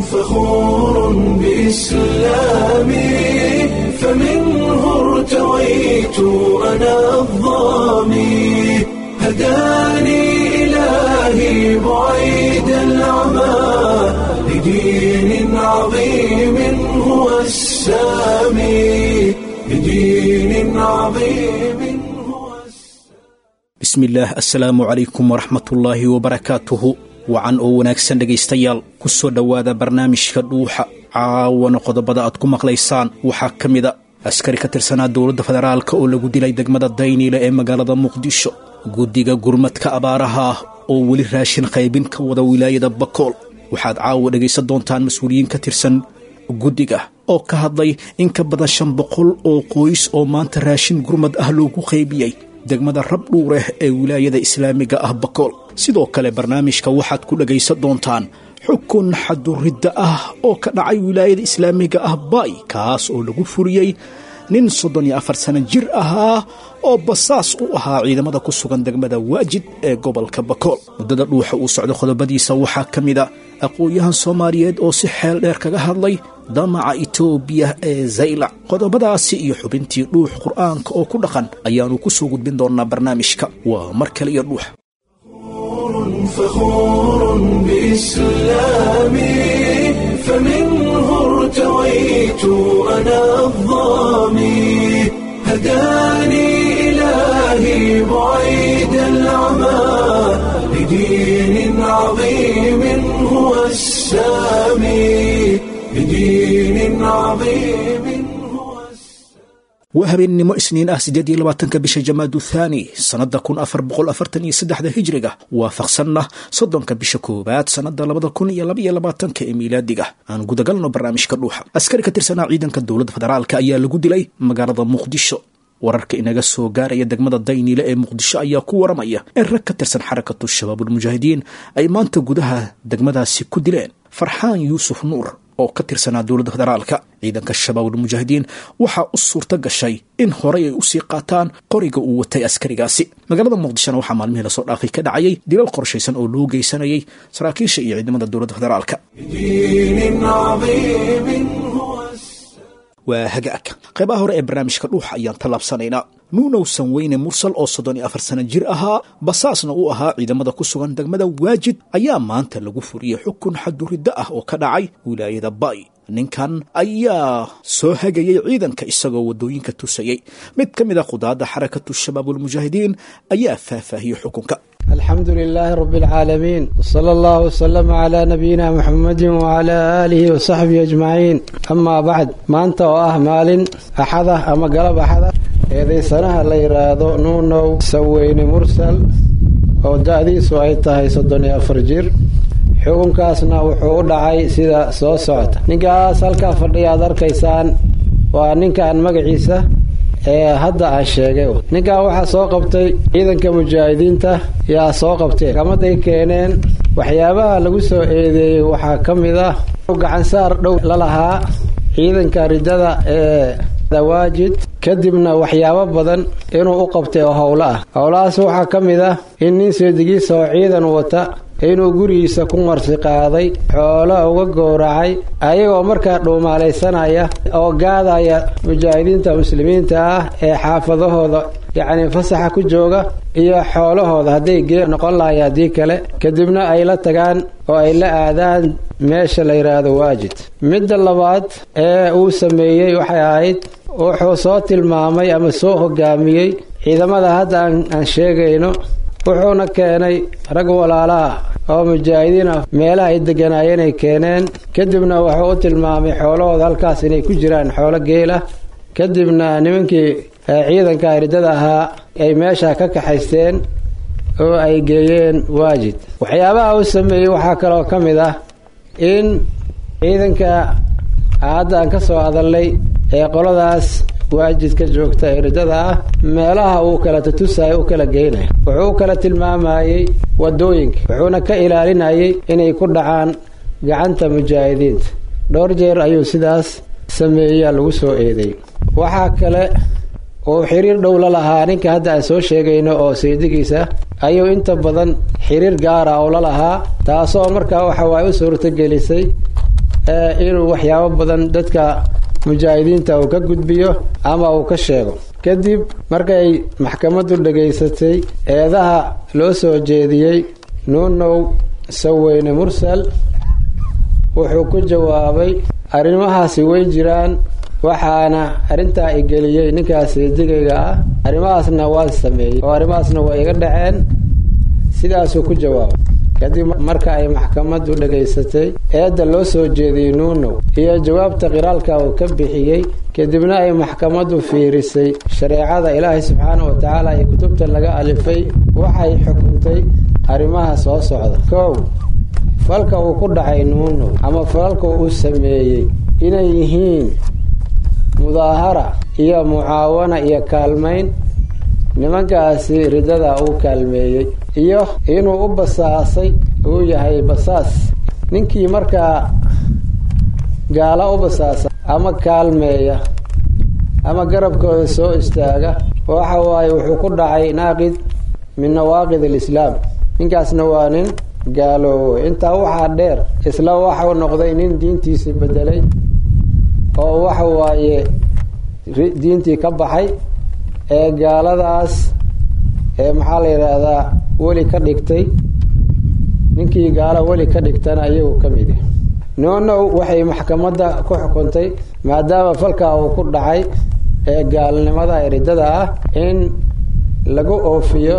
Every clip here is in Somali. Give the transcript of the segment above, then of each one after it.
فخور بإسلامي فمنه ارتويت أنا الضامي هداني إلهي بعيد العمى لدين عظيم هو السامي لدين عظيم هو bismillaah assalaamu calaykum waraxmatullaahi wabarakaatuhu wacan oo wanaagsan dhegaystayaal ku soo dhowaada barnaamijka dhuuxa caawana qodobada aad ku maqlaysaan waxaa ka mida askari ka tirsanaa dowladda federaalka oo lagu dilay degmada dayniile ee magaalada muqdisho guddiga gurmadka abaaraha ah oo weli raashin qaybin ka wada wilaayada bakool waxaad caawa dhegaysan doontaan mas-uuliyiin ka tirsan guddiga oo ka hadlay in ka badan shan boqol oo qoys oo maanta raashin gurmad ah loogu qaybiyey degmada rabdhuureh ee wilaayada islaamiga ah bakool sidoo kale barnaamijka waxaad ku dhegaysan doontaan xukun xaduridda ah oo ka dhacay wilaayada islaamiga ah baay kaas oo lagu furiyey nin soddon iyo afar sano jir ahaa oo basaas u ahaa ciidamada ku sugan degmada waajid ee gobolka bakool muddada dhuuxa uu socdo qodobadiisa waxaa ka mid a aqoon-yahan soomaaliyeed oo si xeel dheer kaga hadlay damaca itoobiya ee zaylac qodobadaasi iyo xubintii dhuux qur'aanka oo ku dhaqan ayaannu ku soo gudbin doonnaa barnaamijka waa mar kale iyo dhuux فخور بإسلامي فمنه ارتويت أنا الضامي هداني إلهي بعيد العمى لدين عظيم هو السامي لدين عظيم هو السامي waa habeennimo isniin ah siddeed iyo labaatanka bisha jamaadu thaani sannadda kun afar boqol afartan iyo saddexda hijriga waafaqsanna soddonka bisha koowaad sannadda labada kun iyo labaiyo labaatanka ee miilaadiga aan gudagalno barnaamijka dhuuxa askari ka tirsanaa ciidanka dowladda federaalka ayaa lagu dilay magaalada muqdisho wararka inaga soo gaaraya degmada dayniile ee muqdisho ayaa ku waramaya in rag ka tirsan xarakatu shabaabulmujaahidiin ay maanta gudaha degmadaasi ku dileen farxaan yuusuf nuur oo ka tirsanaa dowladda federaalka ciidanka shabaabulmujaahidiin waxaa u suurta gashay in horey ay usii qaataan qoriga uu watay askarigaasi magaalada muqdishona waxaa maalmihii lasoo dhaafay ka dhacayay dilal qorshaysan oo loo geysanayay saraakiisha iyo ciidamada dowladda federaalka لدين عظيم هو السامي waa hagaagka qaybaha hore ee barnaamijka dhuuxa ayaan tallaabsanaynaa nuunow sanweyne mursal oo soddon iyo afar sano jir ahaa basaasna uu ahaa ciidamada ku sugan degmada waajid ayaa maanta lagu furiyey xukun xaduriddo ah oo ka dhacay wilaayada bay ninkan ayaa soo hagayey ciidanka isagoo waddooyinka tusayey mid ka mid a qudaadda xarakatu shabaabulmujaahidiin ayaa faahfaahiyey xukunka alxamdu lilaahi rabi اlcaalamiin wsala allahu wslama calaa nabiyina muxamadi wcalaa aalihi wasaxbihi ajmaciin amaa bacd maanta oo ah maalin axada ama galab axada eedaysanaha la yidhaahdo nuunow saweyne mursal oo da-diisu ay tahay soddon iyo afar jir xukunkaasna wuxuu u dhacay sida soo socota ninkaas halkaa fadhiya aad arkaysaan waa ninkaan magaciisa ee hadda aan sheegay ninkan waxaa soo qabtay ciidanka mujaahidiinta yaa soo qabteen kamaday keeneen waxyaabaha lagu soo eedeeyey waxaa ka mid ah gacansaar dhow la lahaa ciidanka ridada ee dawaajid kadibna waxyaabo badan inuu u qabtay oo howlo ah howlahaas waxaa ka mid ah in nin seedigiisa oo ciidan wata inuu gurigiisa ku marsi qaaday xoolo uga gowracay ayagoo markaa dhuumaalaysanaya oo gaadaya mujaahidiinta muslimiinta ah ee xaafadahooda yacnii fasaxa ku jooga iyo xoolahooda hadday gee noqon lahay haddii kale kadibna ay la tagaan oo ay la aadaan meesha la yidhaahdo waajid midda labaad ee uu sameeyey waxay ahayd wuxuu soo tilmaamay ama soo hogaamiyey ciidamada hadda aan sheegayno wuxuuna keenay rag walaalaha oo mujaahidiin ah meelaha ay deganaayeen ay keeneen kadibna wuxuu u tilmaamay xoolahooda halkaas inay ku jiraan xoolo geel ah kadibna nimankii ciidanka ridada ahaa ay meesha ka kaxaysteen oo ay geeyeen waajid waxyaabaha uu sameeyey waxaa kaloo ka mid ah in ciidanka hadda aan ka soo hadalnay ee qoladaas waajidka joogta ee ridada ah meelaha uu kala tutusaya u kala geynaya wuxuu u kala tilmaamayey wadooyinka wuxuuna ka ilaalinayay inay ku dhacaan gacanta mujaahidiinta dhowr jeer ayuu sidaas sameeyaa lagu soo eedeey waxaa kale uu xiriir dhow la lahaa ninka hadda aan soo sheegayno oo saydigiisa ayuu inta badan xiriir gaara oo la lahaa taasoo markaa waxa waay u suurtagelisay inuu waxyaabo badan dadka mujaahidiinta uu ka gudbiyo ama uu ka sheego kadib markay maxkamaddu dhegaysatay eedaha loo soo jeediyey nuunow saweyne mursal wuxuu ku jawaabay arrimahaasi way jiraan waxaana arrintaa igeliyey ninkaas digayga ah arrimahaasna waan sameeyey oo arrimahaasna waa iga dhaceen sidaasuu ku jawaabay kadib marka ay maxkamaddu dhegaysatay eedda loo soo jeediyey nuunow iyo jawaabta qiraalka uu ka bixiyey kadibna ay maxkamaddu fiirisay shareecada ilaahay subxaana wa tacaala iyo kutubta laga alifay waxay xukuntay arrimaha soo socda kow falka uu ku dhacay nuunow ama falalka uu sameeyey inay yihiin mudaahara iyo mucaawana iyo kaalmayn nimankaasi ridada uu kaalmeeyey iyo inuu u basaasay uu yahay basaas ninkii markaa gaala u basaasa ama kaalmeeya ama garabkooda soo istaaga waxa waaye wuxuu ku dhacay naaqid min nawaaqid alislaam ninkaasna waa nin gaaloobo intaa waxaa dheer isla waxau noqday nin diintiisii bedelay oo waxa waaye diintii ka baxay ee gaaladaas ee maxaa la yidhaahdaa weli ka dhigtay ninkii gaalo weli ka dhigtana iyagu ka mid ah noonow waxay maxkamadda ku xukuntay maadaama falkaa uu ku dhacay ee gaalnimada eridada ah in lagu oofiyo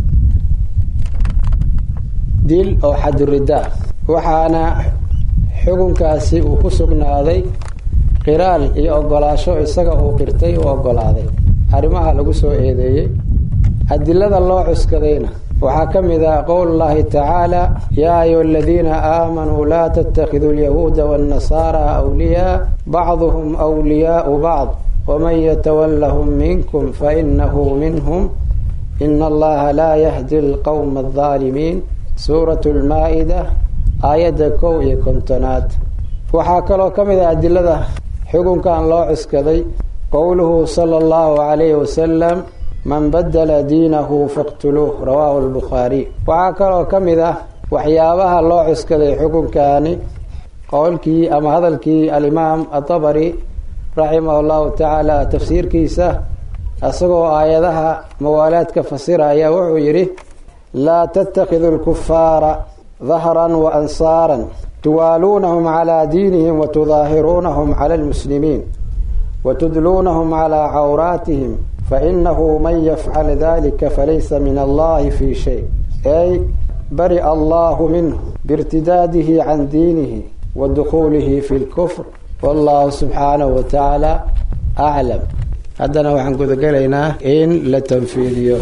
dil oo xadurida waxaana xukunkaasi uu ku sugnaaday qiraal iyo ogolaasho isaga uu qirtay u ogolaaday arrimaha lagu soo eedeeyey adilada loo cuskadayna waxaa ka mid ah qowl llahi tacaala yaa ayuha aladiina aamanuu laa tattakhiduu alyahuuda waannasaara awliyaa bacduhum wliyaau bacd waman yatawallahum minkum fainahu minhum ina allaha laa yahdi alqowma aldaalimiin suuratu lmaa-ida aayadda kow iyo kontonaad waxaa kaloo ka mid ah adilada xukunkan loo cuskaday qowluhu sala allahu calayhi wasalam man badala diinahu faqtuluuh rawaahu albukhaariy waxaa kaloo ka mid ah waxyaabaha loo cuskaday xukunkaani qowlkii ama hadalkii alimaam atabari raximah llahu tacaala tafsiirkiisa isagoo aayadaha mawaalaadka fasiraya wuxuu yidhi laa tattakidu lkufaara dahran wa ansaaran tuwaaluunahum calaa diinihim watudaahiruunahum cala almuslimiin watudluunahum calaa cawraatihim fainahu man yafcal dalika falaysa min allahi fi shay ay bari allahu minhu biirtidaadihi can diinihi wa dukhuulihi fi lkufr wallahu subxaanahu wa tacaala aclam haddana waxaan gudagelaynaa in la tanfiidiyo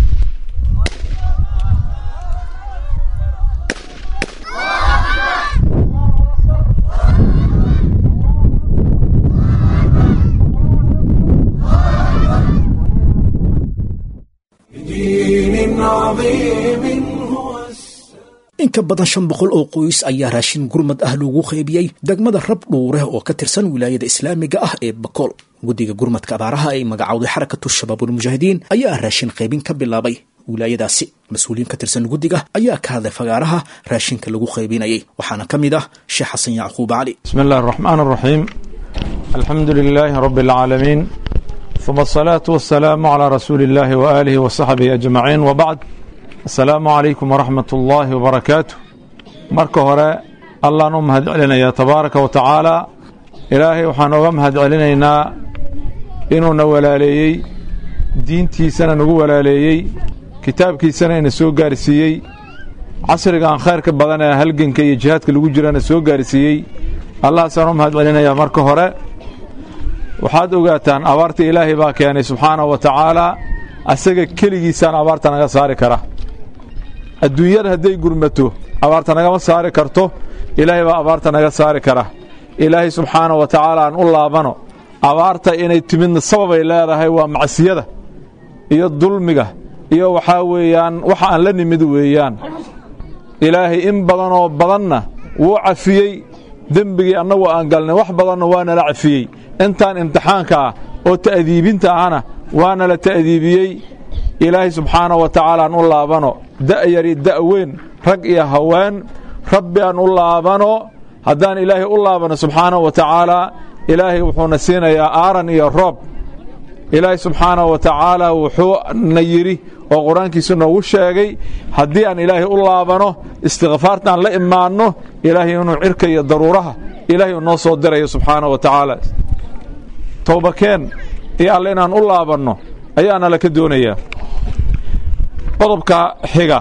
بدين عظيم هو in ka badan shan boqol oo qoys ayaa raashin gurmad ah loogu qaybiyey degmada rab dhuure oo ka tirsan wilaayada islaamiga ah ee bakool guddiga gurmadka abaaraha ay magacowday xarakatu shabaabulmujaahidiin ayaa raashin qaybin ka bilaabay wilaayadaasi mas-uuliyiin ka tirsan guddiga ayaa ka hadlay fagaaraha raashinka lagu qaybinayay waxaana ka mid ah sheekh xasan yacquub cali بسم الله الرحمن الرحيم الحمد لله رب العالمين ثم الصلاة والسلام على رسول الله وآله وصحبه أجمعين وبعد السلام عليكم ورحمة الله وبركاته marka hore allaan u mahad celinayaa tabaaraka wa tacaala ilaahay waxaan oga mahad celinaynaa inuuna walaaleeyey diintiisana nagu walaaleeyey kitaabkiisana ina soo gaarsiiyey casrigaan khayrka badan ee halganka iyo jihaadka lagu jirana soo gaarsiiyey allahaasaan u mahad celinayaa marka hore waxaad ogaataan abaarta ilaahay baa keenay subxaanahu wa tacaalaa asaga keligiisaan abaarta naga saari kara adduunyada hadday gurmato abaarta nagama saari karto ilaahay baa abaarta naga saari kara ilaahay subxaanahu wa tacaala aan u laabano abaarta inay timidna sababay leedahay waa macsiyada iyo dulmiga iyo waxaa weeyaan waxa aan la nimid weeyaan ilaahay in badanoo badanna wuu cafiyey dembigii annagu aan galnay wax badanna waa nala cafiyey intaan imtixaanka ah oo ta'diibinta ahna waa nala ta'diibiyey ilaahay subxaanahu wa tacaala aan u laabano da'yari da'weyn rag iyo haween rabbi aan u laabano haddaan ilaahay u laabano subxaanahu wa tacaala ilaahay wuxuuna siinayaa aaran iyo roob ilaahay subxaanahu wa tacaala wuxuuna yidhi oo qur-aankiisu noogu sheegay haddii aan ilaahay u laabano istikfaartaan la imaanno ilaahay inuu cirka iyo daruuraha ilaahay uu noo soo dirayo subxaanahu wa tacaala towbakeen iyo alle inaan u laabanno ayaana laka doonayaa qodobka xiga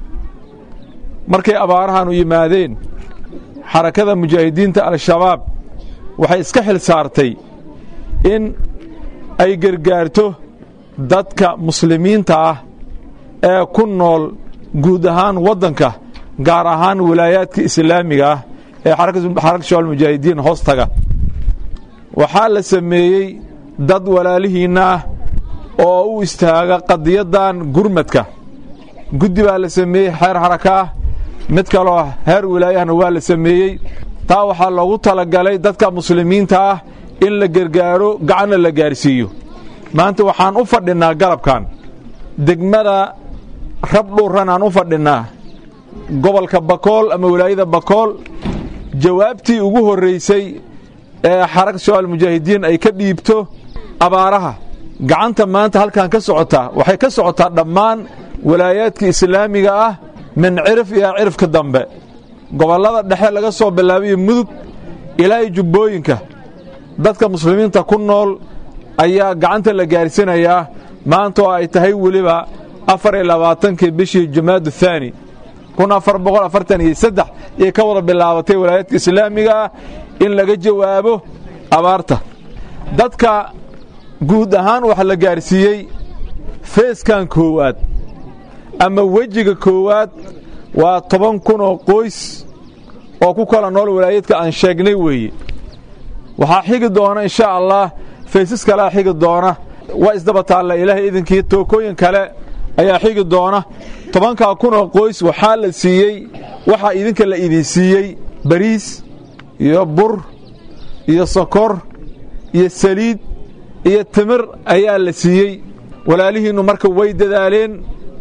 markay abaarahan u yimaadeen xarakada mujaahidiinta al-shabaab waxay iska xil saartay in ay gargaarto dadka muslimiinta ah ee ku nool guud ahaan waddanka gaar ahaan wilaayaadka islaamiga ah ee xarakada shabaab mujaahidiin hoostaga waxaa la sameeyey dad walaalihiinna ah oo u istaaga qadiyaddan gurmadka guddi baa la sameeyey xeer xaraka ah mid kaloo heer wilaayahana waa la sameeyey taa waxaa loogu talagalay dadka muslimiinta ah in la gargaaro gacanna la gaarsiiyo maanta waxaan u fadhinnaa galabkan degmada rabdhuuran aan u fadhinnaa gobolka bakool ama wilaayada bakool jawaabtii ugu horraysay ee xaraka shabaab mujaahidiin ay ka dhiibto abaaraha gacanta maanta halkan ka socotaa waxay ka socotaa dhammaan walaayaadka islaamiga ah min cirif iyo cirifka dambe gobollada dhexe laga soo bilaabayo mudug ilaa iyo jubbooyinka dadka muslimiinta ku nool ayaa gacanta la gaarsiinayaa maanta oo ay tahay weliba afar iyo labaatankii bishii jamaadu thaani kun afar boqol afartan iyo saddex ayay ka wada bilaabatay walaayaadka islaamiga ah in laga jawaabo abaarta dadka guud ahaan waxa la gaarsiiyey feeskan koowaad ama wejiga koowaad waa toban kun oo qoys oo ku kala nool walaayadka aan sheegnay weeye waxaa xigi doona insha allah faysas kalea xigi doona waa isdaba taalla ilaahay idinkii tookooyin kale ayaa xigi doona tobankaa kun oo qoys waxaa la siiyey waxaa idinka la idin siiyey bariis iyo bur iyo sokor iyo saliid iyo timir ayaa la siiyey walaalihiinnu marka way dadaaleen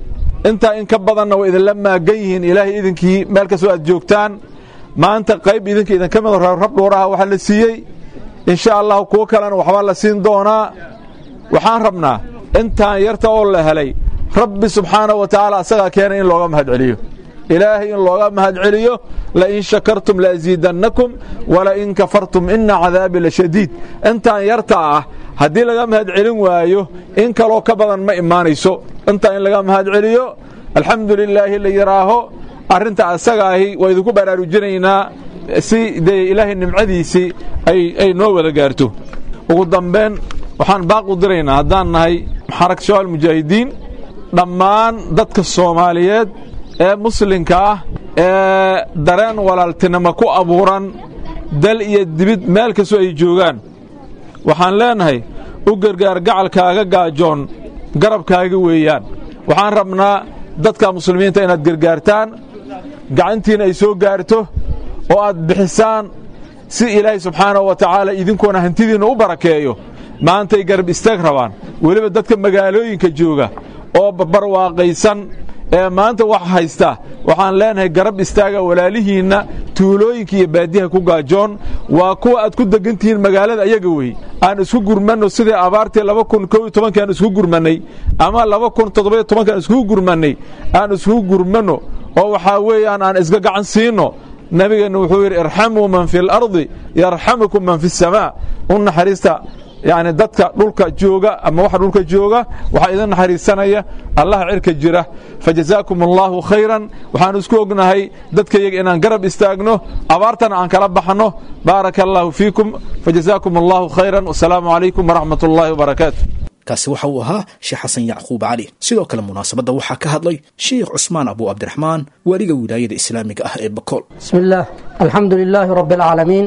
intaa in ka badanna way idinla maagan yihiin ilaahay idinkii meel kastoo aad joogtaan maanta qayb idinka idinka mid rabdhuuraha waxaa la siiyey insha allahu kuwo kalena waxbaa la siin doonaa waxaan rabnaa intaan yarta oo la helay rabbi subxaanahu wa tacaala asagaa keenay in looga mahad celiyo ilaahay in looga mahad celiyo lain shakartum laasiidannakum walain kafartum ina cadaabi lashadiid intaan yarta ah haddii laga mahad celin waayo in kaloo ka badan ma imaanayso intaa in laga mahad celiyo alxamdu lilaahi la yidhaaho arrinta asaga ahi waa idinku baraarujinaynaa si dee ilaahay nimcadiisii ay noo wada gaarto ugu dambayn waxaan baaq u diraynaa haddaan nahay xarak shabaab mujaahidiin dhammaan dadka soomaaliyeed ee muslimka ah ee dareen walaaltinimo ku abuuran dal iyo dibid meel kastoo ay joogaan waxaan leenahay u gargaar gacalkaaga gaajoon garabkaaga weeyaan waxaan rabnaa dadka muslimiinta inaad gargaartaan gacantiina ay soo gaarto oo aad bixisaan si ilaahay subxaanahu wa tacaala idinkuona hantidiinna u barakeeyo maantay garab istaag rabaan weliba dadka magaalooyinka jooga oo barwaaqaysan ee maanta wax haysta waxaan leenahay garab istaaga walaalihiinna tuulooyinka iyo baadiyaha ku gaajoon waa kuwa aad ku degantihiin magaalada ayaga wey aan isku gurmanno sidii abaartii laba kun kow iyo tobankii aan isku gurmannay ama laba kun toddoba iyo tobankii aan iskugu gurmannay aan iskugu gurmanno oo waxaa weeyaan aan isga gacan siinno nabigeenna wuxuu yidhi irxamuu man fi اlardi yarxamukum man fi الsamaa u naxariista yani dadka dhulka jooga ama waxa dhulka jooga waxaa idin naxariisanaya allaha cirka jira fajazaakum allahu khayran waxaanu isku ognahay dadka yaga inaan garab istaagno abaartana aan kala baxno baaraka allahu fiikum fajazaakum allahu khayran wasalaamu calaykum waraxmat ullahi wbarakaatu kaasi waxa uu ahaa sheekh xasan yacquub cali sidoo kale munaasabadda waxaa ka hadlay sheikh cusmaan abu cabdiraxmaan waaliga wilaayada islaamiga ah ee bakool بسم الله الحمد لله رب العالمين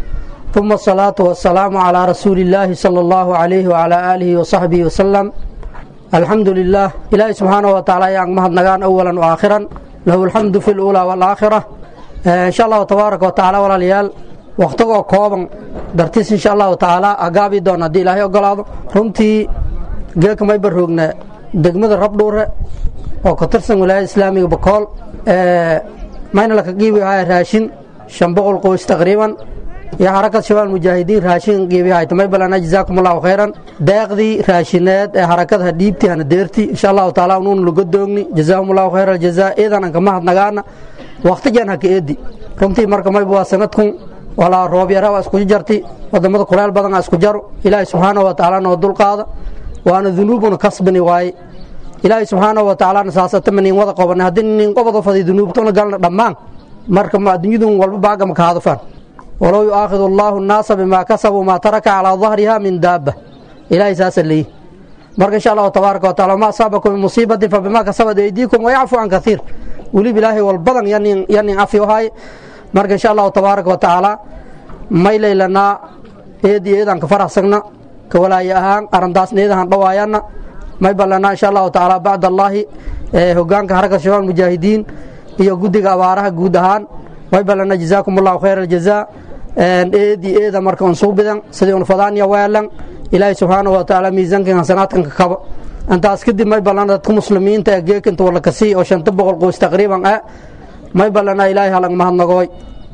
ثم الصلاة والسلام على رسول الله صلى الله عليه وعلى آله وصحبه وسلم الحمد لله إلهي سبحانه وتعالى يعني مهد نغان أولا وآخرا له الحمد في الأولى والآخرة آه إن شاء الله تبارك وتعالى ولا ليال وقتقو كوبا درتيس إن شاء الله تعالى أقابي دون دي إلهي أقلاد رمتي جيك ما يبرهوغنا دقمد الرب دورة وكترسن ولاية إسلامي بكول آه mayna laka qiibi haya raashin shan boqol qoys taqriiban iyo xarakad shabaal mujaahidiin raashin qiibihay tamay balana jazaakum allahu khayran deeqdii raashineed ee xarakadaha dhiibti hana deerti insha allahu taala unuun laga doogni jazaahum allahu khayra aljazaa eedan an kama hadnagaana waqtijan haka eedi runtii marka mayba waa sanadkun walaa roob yara waa isku jarti wadamada kuleel badan aa isku jaro ilaahay subxaanahu wa tacaala noo dulqaada waana dunuubuna kasbani waaye ilaahay subxaanahu wa tacaala saasatama nin wada qobanay haddii nin qobada faday dunuubtona galna dhammaan marka ma adduunyadun walba baaga maka hadafaan walow yu'aakhidu allaahu nnaasa bimaa kasabuu maa taraka calaa dahriha min daabba ilaahay saasa leeyi marka insha allahu tabaaraka wa taala ma asaabakum min musiibatin fabimaa kasabat aydiikum wayacfu can kaiir weliba ilaahay walbadan yanin yanin afi ohaay marka insha allahu tabaaraka wa tacaala may laylanaa eed iyo eedaan ka faraxsagna ka walaaya ahaan arrintaasna eedahan dhawaayanna may ballanaa insha allahu tacaala bacd allaahi hogaanka xarakad shabaab mujaahidiin iyo guddiga abaaraha guud ahaan may ballanaa jazaakum allahu khayra aljazaa eedi eeda marka un suubidan sidii un fadaanya weelan ilaahay subxaanahu wa tacaala miisaankan hasanaadkan ka kaba intaas kadib may ballana dadka muslimiinta ee geekinta walakasii oo shanta boqol qoys taqriiban ah may ballanaa ilaahay halang mahadnagooy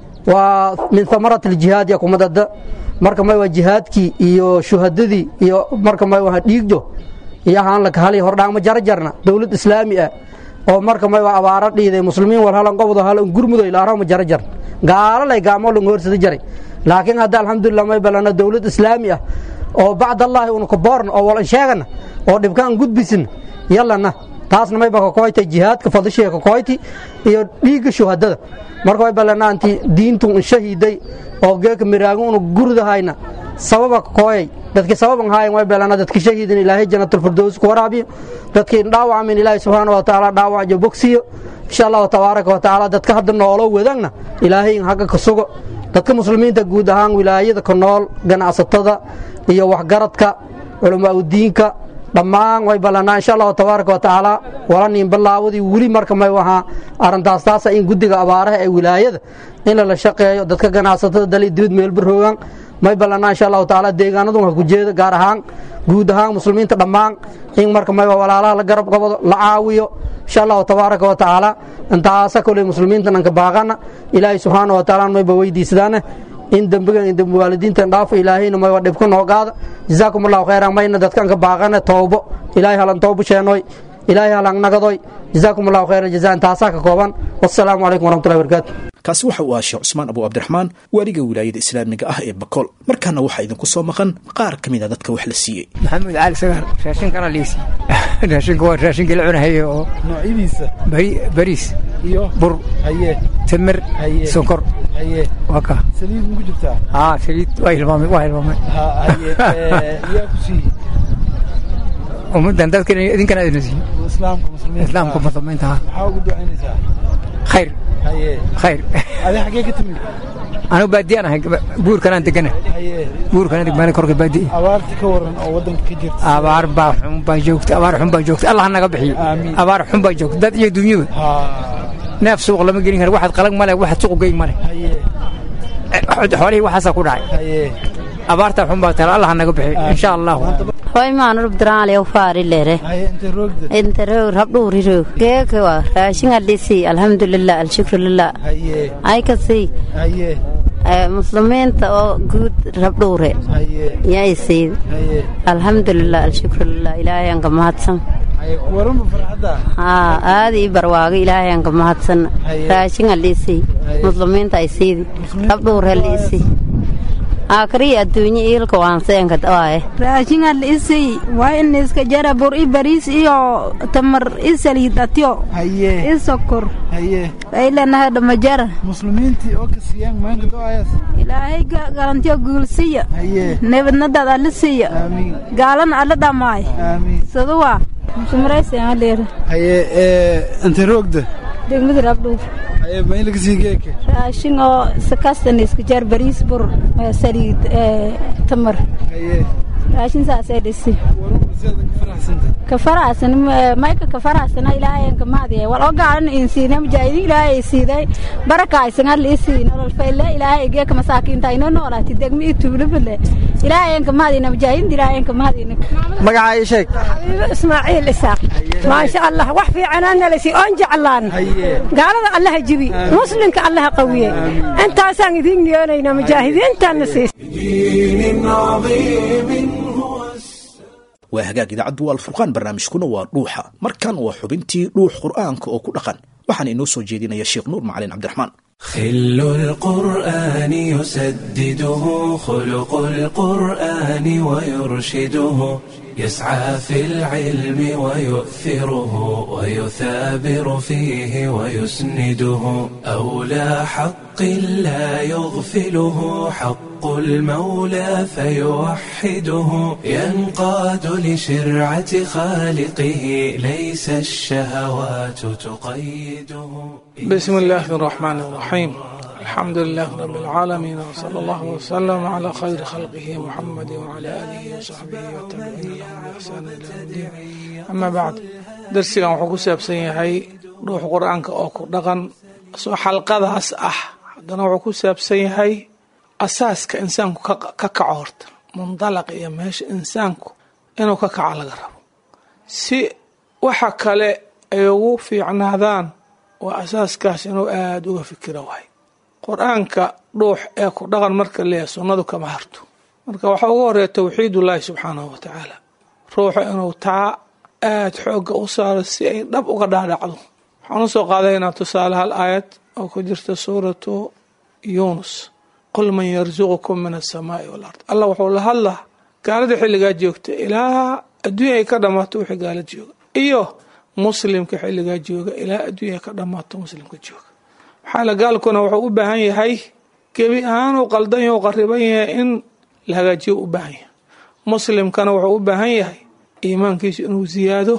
waa min hamarat aljihaad ya kumadada marka may waa jihaadkii iyo shuhadadii iyo marka may waa dhiigjo iyo ahaan laka hali hordhaangma jarjarna dowlad islaami ah oo marka may waa abaaro dhiiday muslimiin wal halan qobdo halan gurmudo ilaarama jarajarna gaalo lay gaamo lang horsada jaray laakiin hadda alxamdulilah may balana dowlad islaami ah oo bacdallaahi una ka boorna oo walan sheegana oo dhibkaan gudbisin yallana taasna mayba kakoyta jihaadka fadishiga kakoyti iyo dhiigga shuhadada marka way ballanaanti diintu un shahiiday oo geeka miraago unu gurdahayna sababa kakooyay dadkii sababan haayan way ballana dadki shahiidin ilaahay janatulfirdows ku waraabiyo dadkii dhaawacamin ilaahay subxaana wa tacaala dhaawac bogsiyo insha allahu tabaaraka wa tacaala dadka hadda noolo wadagna ilaahay in hagga ka sugo dadka muslimiinta guud ahaan wilaayada ka nool ganacsatada iyo waxgaradka culamaa udiinka dhammaan way ballanaa insha allahu tabaaraka wa tacaala wala nin bilaawdii weli marka may wahaa arrintaas taasa in guddiga abaaraha ee wilaayada in lala shaqeeyo dadka ganacsatada dali dibad meelbaroogan may ballanaa insha allahu tacaala deegaanadun ha ku jeeda gaar ahaan guud ahaan muslimiinta dhammaan in marka may walaalaha la garab qabado la caawiyo insha allahu tabaaraka wa tacaala intaasa koley muslimiintan anka baaqana ilaahay subxaana wa tacaala mayba weydiisadaane in dembigan in dembi waalidiintan dhaafo ilaahayna mayba dhibka noo qaada jazaakum allahu khayran mayna dadkan ka baaqane toobo ilaahay halan toobo sheenoy ilaahay halan nagadoy jazaakum allahu khayran jazaa intaasaa ka kooban wassalaamu calaykum waraxmatullahi barakaatu kaasi waxa uu ahaa sheekh cusmaan abu cabdiraxmaan waaliga wilaayada islaamiga ah ee bakool markaana waxaa idinku soo maqan qaar ka mid a dadka wax la siiyey maxamuud cali sagar raashinkana liisi raashinku waa raashinkii la cunahaye oo noocyadiisa bariis iyo bur haye timir Haye. sonkor haye waa ka saliid ma ku jirtaa aa saliid waa hilmaamay waa hilmaamay ha haye ee, yaa ku siiyey ummaddan dadkan idinkana idin siiyo islaamka muslimiinta islaamka muslimiinta ha maxaa ugu ducaynaysaa khayr haye khayr adi xaggee ka timid anigu baadiyaan ahay buurkanaan degana haye buurkanaan degmaana korka baadiya abaarta ka waran oo waddanka ka jirta abaar baa xun baa joogta abaar xun baa joogta allah naga bixiyo Aamiin. abaar xun baa joogta dad iyo dunyaba ha neef suuq lama gelin karo waxaad qalag male waxaad suuq geyn male haye xoolihii waxaasaa ku dhacay haye abaartaa xun baa tala allah naga bixiyo insha allahu hoy maanu rubdiraale u faari lere haye intay roogda inta roog rabdhuuri roog geeka waa raashin adhisi alxamdulilah alshukrulilah haye ay kasi haye muslimiinta oo guud rabdhuure haye yay siid haye alxamdulilah alshukrulilah ilaahay aan ka mahadsan haye waranba farxadda haa aada ii barwaago ilaahay aan ka mahadsan Haye. raashin adhisi Haye. muslimiinta ay siidi Muslimiinta rabdhuure liisi aakriya adduunye iilka waanseenka dawaaye raashin adhisay waa in iska jara bur i bariis iyo tamar i saliid atyo haye i sokor haye aylenaha dhamajara muslimiintii oo ka siiyaan maanka do-ayaas ilaahay ga- galantiyo guulsiya haye nebadnadaad alla siiya aamiin gaalana alla dhammaay aamiin saduwa sumraysanaleera haye ee intay roogda degmada rabdhuur haye ma in laga sii geeka raashin oo sakastan iska jar bariis bur eh, saliid eh, tamar haye raashin saasay dhisi waranba ka faraxsan mayka ka faraxsana ilaahayanka maadiya wal oo gaaran in siina mujaahidiin ilaahay siiday baraka aysan al isiin nolol fayle ilaahay geeka masaakiinta ino noolaati degmi i tuulubale ilaahayanka maadina mujaahidiin ilaahayanka maadina magacaa ii sheeg xabiibo ismaaciil isaaq maasha allah wax fiicanaana lasi oon jeclaan gaalada allaha jibi muslimka allaha qawiye intaasaan idiin niyoonaynaa mujaahidiintaana siis دين عظيم هو waa hagaag idaacaddu waa alfurqaan barnaamijkuna waa dhuuxa markan waa xubintii dhuux qur'aanka oo ku dhaqan waxaana inoo soo jeedinaya sheekh nuur macalin cabdiraxmaan خل القرآن يسدده خلق القرآن ويرشده يسعى في العلم ويؤثره ويثابر فيه ويسنده أولى حق لا يغفله حق المولى فيوحده ينقاد لشرعة خالقه ليس الشهوات تقيده بسم الله الرحمن الرحيم الحمد لله رب العالمين وصلى الله وسلم على خير خلقه محمد وعلى آله وصحبه والتابعين لهم بإحسان إلى يوم الدين أما بعد درسigan wuxuu ku saabsan yahay ruux qur-aanka oo ku dhaqan soo xalqadaas ah haddana wuxuu ku saabsan yahay asaaska insaanku ka kaco horta mundalaq iyo meesha insaanku inuu ka kaco laga rabo si waxa kale ay ugu fiicnaadaan waa asaaskaas inuu aada uga fikiro waay qur-aanka dhuux ee ku dhaqan marka leeyahay sunnadu kama harto marka waxaa ugu horeeya towxiidullaahi subxaanahu wa tacaala ruuxa inuu taa aada xoogga u saaro si ay dhab uga dhaadhacdo waxaan usoo qaadaynaa tusaale hal aayad oo ku jirta suuratu yuunus qul man yarsuqukum min asamaai walard allah wuxuu la hadlaa gaalada xilligaa joogta ilaa adduunya ay ka dhammaato wixii gaala jooga iyo muslimka xilligaa jooga ilaa adduunya ka dhammaato muslimka jooga maxaa la gaalkuna wuxuu u baahan yahay gebi ahaan uu qaldan yahay u qariban yahay in la hagaajiyo u baahan yahay muslimkana wuxuu u baahan yahay iimaankiisu inuu ziyaado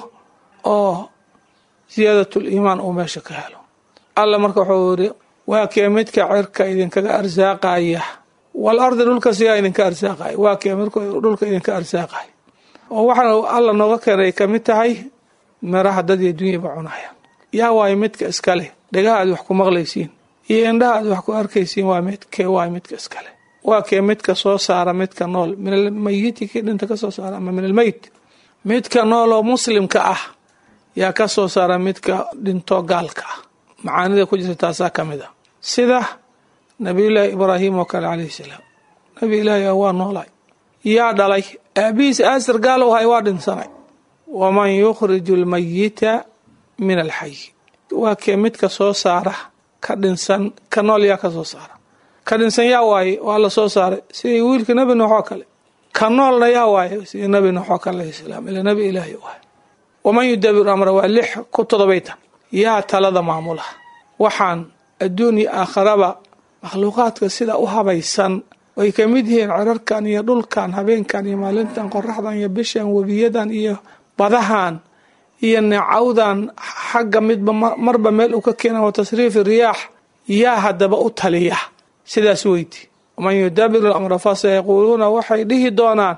oo ziyaadatul iimaan uu meesha ka helo alla marka wuxuu yiri waa kee midka cirka idinkaga arsaaqaya wal ardi dhulka siyaa idinka arsaaqaya waa kee midka dhulka idinka arsaaqaya oo waxaana alla nooga keenay ka mid tahay miraha dad iyo dunyaba cunaya yaa waayo midka iskale dhegaha aad wax ku maqlaysiin iyo indhaha aad wax ku arkaysiin waa midkee waay midka iskale waa kee midka soo saara midka nool min almayiti kii dhinta ka soo saara ama min almeyt midka nool oo muslimka ah yaa ka soo saara midka dhinto gaalka ah macaanida ku jirta taasaa ka mid a sida nabiyullaahi ibraahim oo kale calayhi salaam nabi ilaahi ah waa noolay yaa dhalay aabihiis aasir gaal u hay waa dhinsanay waman yukhriju almayita min alxayi waa kee midka soo saara ka dhinsan ka nool yaa ka soo saara ka dhinsan yaa waaye waa la soo saaray sidii wiilka nebi nuux oo kale ka noolna yaa waaye sidii nebi nuux oo kale alayhi salaam ila nebi ilaahi waay waman yudabiru amra waa lix ku todobaytan yaa talada maamula waxaan adduun iyo aakharaba makhluuqaadka sida u habaysan ay ka mid yihiin cirarkan iyo dhulkan habeenkan iyo maalintan qoraxdan iyo bishan webiyadan iyo badahan iyo neecawdan xagga midba marba meel uu ka keena wa tasriifi riyaax yaa haddaba u taliya sidaas weydi waman yudabiru lamra fasayaquuluuna waxay dhihi doonaan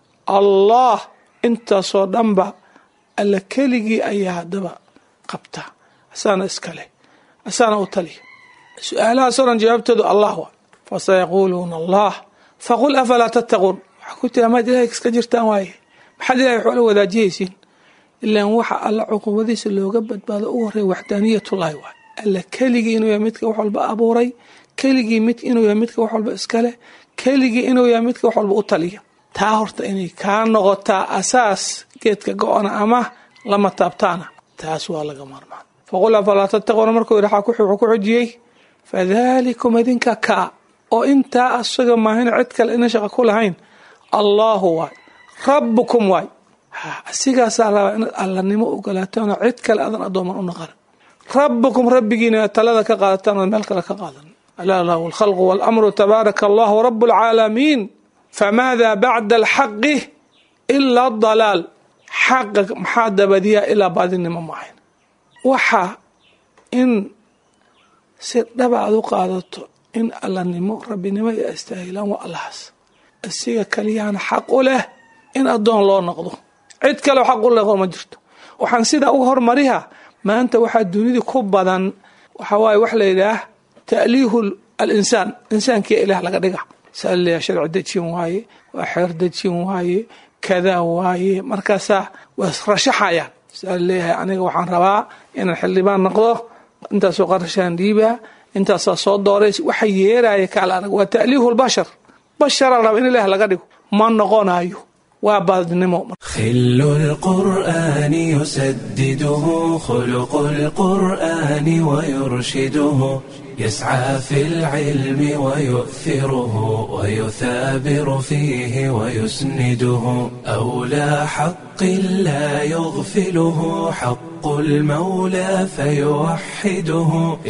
allah intaasoo dhanba alla keligii ayaa haddaba qabta asaana iskale asaana u taliya su-aalahaasoo dhan jawaabtoodu allah waa fasayaquuluuna allah faqul afalaa tattaquun waxaa ku tira maad ilahay iska jirtaan waaye maxaad ilahay waxoola wadaajihaysiin ilaan waxa alla cuqubadiisa looga badbaado u horeeya waxdaaniyatullaahi waay alla keligii inuu yahay midka wax walba abuuray keligii mid inuu yahay midka wax walba iskale keligii inuu yahay midka wax walba u taliya taa horta inay kaa noqotaa asaas geedka go-ona ama lama taabtaana taas waa laga maarmaan faqul afalaa tattaquuna markuu yidhi wuxuu ku xujiyey fadalikum idinka kaa oo intaa asaga maahin cid kale ina shaqa ku lahayn allaahu waay rabbukum waay asigaasaa rabaa inaad allanimo ogolaataanoo cid kale adan addooman u naqan rabbukum rabbigiina talada ka qaadataan oo meel kale ka qaadan alaa lahu alkhalqu waalamru tabaaraka allahu rabu alcaalamiin famaada bacda alxaqi ilaa dalaal xaqa maxaa dabadiyaa ilaa baadinimo maahayn waxa in si dhaba aad u qaadato in allanimo rabbinimo iyo astaahilaan waa allahaas asiga kaliyaana xaq u leh in addoon loo noqdo cid kale xaq u leho ma jirto waxaan sidaa u hormariha maanta waxaa dunida ku badan waxa waaye wax la yidhaah ta'liihu alinsaan insaankiia ilaah laga dhiga saa leeyahay sharci dejin waaye waa xeer dejin waaye kadaa waaye markaasaa waa rashaxayaan saa leeyahay aniga waxaan rabaa inaan xildhibaan noqdo intaasoo qarashaan dhiibaa intaasaa soo doorays waxa yeeraya kaala arag waa ta'liihu lbashar bashara raba in ilaah laga dhigo ma noqonayo waa baadnimo خل القرآن يسدده خلق القرآن ويرشده يسعى في العلم ويؤثره ويثابر فيه ويسنده أولى حق لا يغفله حق المولى فيوحده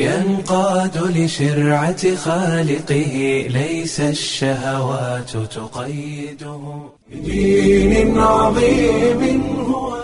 ينقاد لشرعة خالقه ليس الشهوات تقيده بدين عظيم هو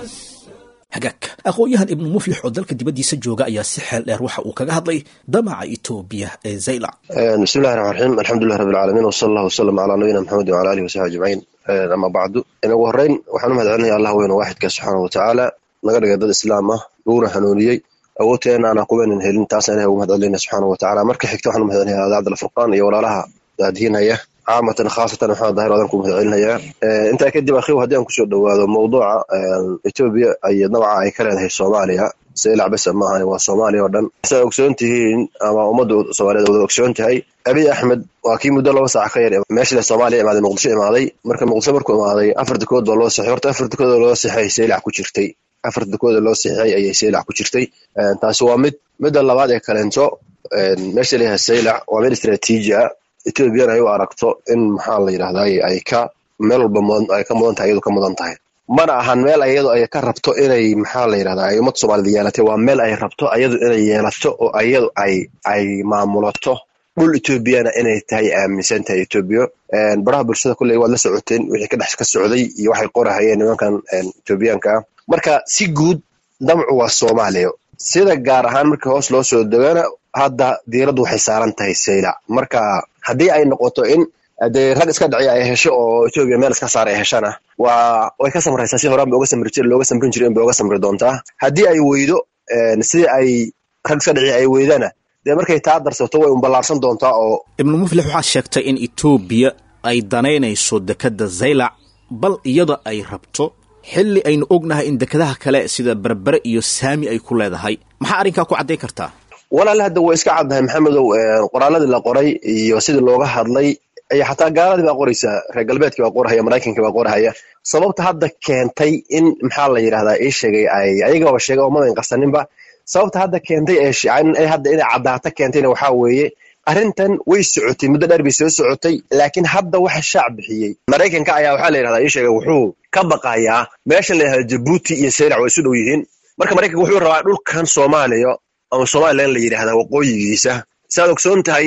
hagaag aqoon-yahan ibnu muflix oo dalka dibaddiisa jooga ayaa si xeel dheer waxa uu kaga hadlay damaca etoobiya ee zaylac bismi llahi raxmaan raxiim alxamdulilah rabbi alcaalamiin wsala allah wasalam calaa nabiyina maxamedin wala alihi wasaxbi ajmaciin ama bacdu ugu horeyn waxaan u mahad celinaya allah weyn oo waaxidka subxaana watacaala naga dhigay dad islaam ah laguna hanuuniyey awoodteena aanan kuweynan helin taasna ilahi ugu mahad celinaya subxaana watacaala marka xigta waxaan u mahad celinaya adaacad alfurqaan iyo walaalaha daadihinaya caamatan khaasatan maxamed dahir adan ku mahad celinayaa intaa kadib akhiw haddii aan kusoo dhowaado mawduuca etoobiya ay dabca ay ka leedahay soomaaliya sailac besa maahan waa soomaaliya oo dhan saa ogsoon tihiin ama ummadda soomaaliyeed wada ogsoon tahay abiy axmed waa kii muddo laba saac ka yar meeshile soomaaliya imaaday muqdisho imaaday marka muqdisho markuu imaaday afar dekood baa loo sixay horta afar dekood oo loo sixay sailac ku jirtay afar dekood oo loo sixay ayay sailac ku jirtay taasi waa mid midda labaad ee kaleento meesha layahay sailac waa mid istraatiiji ah etoobiyana ay u aragto in maxaa la yidhahday ay ka meel walba ay ka mudan tahay iyadu ka mudan tahay mana ahan meel ayadu ay ka rabto inay maxaa la yidhahda ay ummad soomaaliyed yeelatay waa meel ay rabto ayadu inay yeelato oo ayadu ay ay maamulato dhul etoobiyana inay tahay aaminsan tahay etoobiya baraha bulshada kulley waad la socoteen wixii ka dhex ka socday iyo waxay qorahayeen nimankan etoobiyaanka ah marka si guud damcu waa soomaaliya sida gaar ahaan markii hoos loo soo degana hadda diiraddu waxay saaran tahay saylac marka haddii ay noqoto in dee rag iska dhaciya ay hesho oo etoobiya meel iska saar ay heshana waa way ka samraysaa si horaan ba oga samri jir looga samrin jira in bay oga samri doontaa haddii ay weydo sidii ay rag iska dhaciya ay weydana dee markay taa darsato way unballaarsan doontaa oo ibnu muflix waxaad sheegtay in etoobiya ay danaynayso dekedda zaylac bal iyada ay rabto xilli aynu ognahay in dekedaha kale sida berbere iyo saami ay ku leedahay maxaa arrinkaa ku caddayn kartaa walaal hadda way iska caddahay maxamedow qoraaladii la qoray iyo sidii looga hadlay iyo xataa gaaladii baa qoraysaa reer galbeedkii baa qorahaya maraykankii baa qorahaya sababta hadda keentay in maxaa la yidhahdaa ii sheegay ay ayagaba sheegay oo madan qarsaninba sababta hadda keentay ee hadda inay caddaato keentayna waxaa weeye arrintan way socotay muddo dheer bay soo socotay laakiin hadda waxa shaac bixiyey maraykanka ayaa waxaa la yidhahdaa ii sheegay wuxuu ka baqayaa meesha la yidhahda jabuuti iyo saylac waa isu dhow yihiin marka maraykanka wuxuu rabaa dhulkan soomaaliya ama somalilan la yidhahdaa waqooyigiisa siaad ogsoon tahay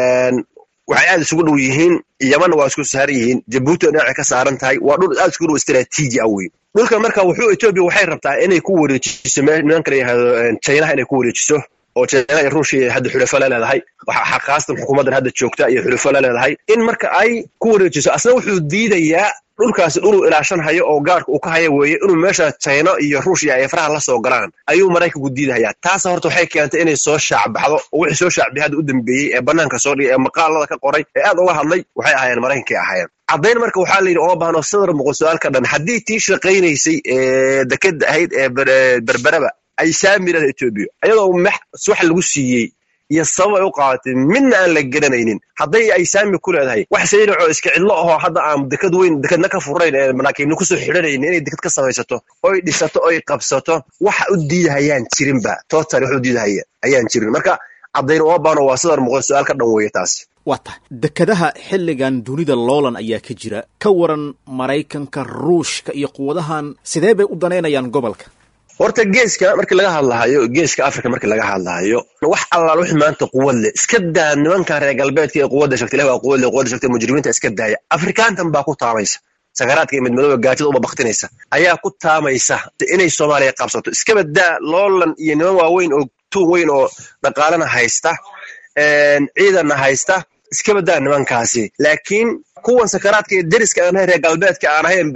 waxay aad isugu dhow yihiin yamanna waa isku saaran yihiin jabuuti dhinacay ka saaran tahay waa dhul aad isugu dhow istraatiiji ah wey dhulkan marka wuxuu etoobiya waxay rabtaa inay ku wareejiso nimanka la yihahdo chinaha inay ku wareejiso oo china iyo ruushia hadda xulafo la leedahay khaasatan xukuumaddan hadda joogta iyo xulafo la leedahay in marka ay ku wareejiso asna wuxuu diidayaa dhulkaasi dhuluu ilaashan hayo oo gaarka uu ka haya weeye inuu meesha china iyo ruushia ay faraha la soo galaan ayuu maraykanku diidahayaa taasa horta waxay keentay inay soo shaacbaxdo oo wixii soo shaacbixay hadda u dambeeyey ee bannaanka soo dhigay ee maqaalada ka qoray ee aad uga hadlay waxay ahaayeen maraykankay ahaayeen caddayn marka waxaa la yidhi oo baahno sadar muqul su-aalka dhan haddii tii shaqaynaysay ee dekeda ahayd ee berberaba ay saamirada etoobiya ayadoo wax lagu siiyey iyo sabab ay u qaadatay midna aan la garanaynin hadday ay saami ku leedahay wax sayracoo iska cidlo ahoo hadda aan dekad weyn dekedna ka furayn ee maraakiibna kusoo xidhanaynin inay deked ka samaysato oy dhisato oy qabsato waxa u diidahayaan jirinba total wax u diidahaya ayaan jirin marka caddayn oo baano waa sadar muqul su-aal ka dhan weeye taas waa tahay dekedaha xilligan dunida loolan ayaa ka jira ka waran maraykanka ruushka iyo quwadahan sidee bay u danaynayaan gobolka horta geeska markii laga hadlahayo geeska africa markii laga hadlahayo wax allaal wixii maanta quwad leh iska daa nimankan reer galbeedka ee quwadda sheegtay ilahi waa quwad leh quwadda sheegtay mujrimiinta iska daaya afrikaantan baa ku taamaysa sakaraadka iyo midmadooba gaajada uba baktinaysa ayaa ku taamaysa inay soomaaliya qabsato iskaba daa loolan iyo niman waaweyn oo tuun weyn oo dhaqaalana haysta ciidanna haysta iska badaa nimankaasi laakiin kuwan sakaraadka iyo deriska aan ahayn reer galbeedka aan ahayn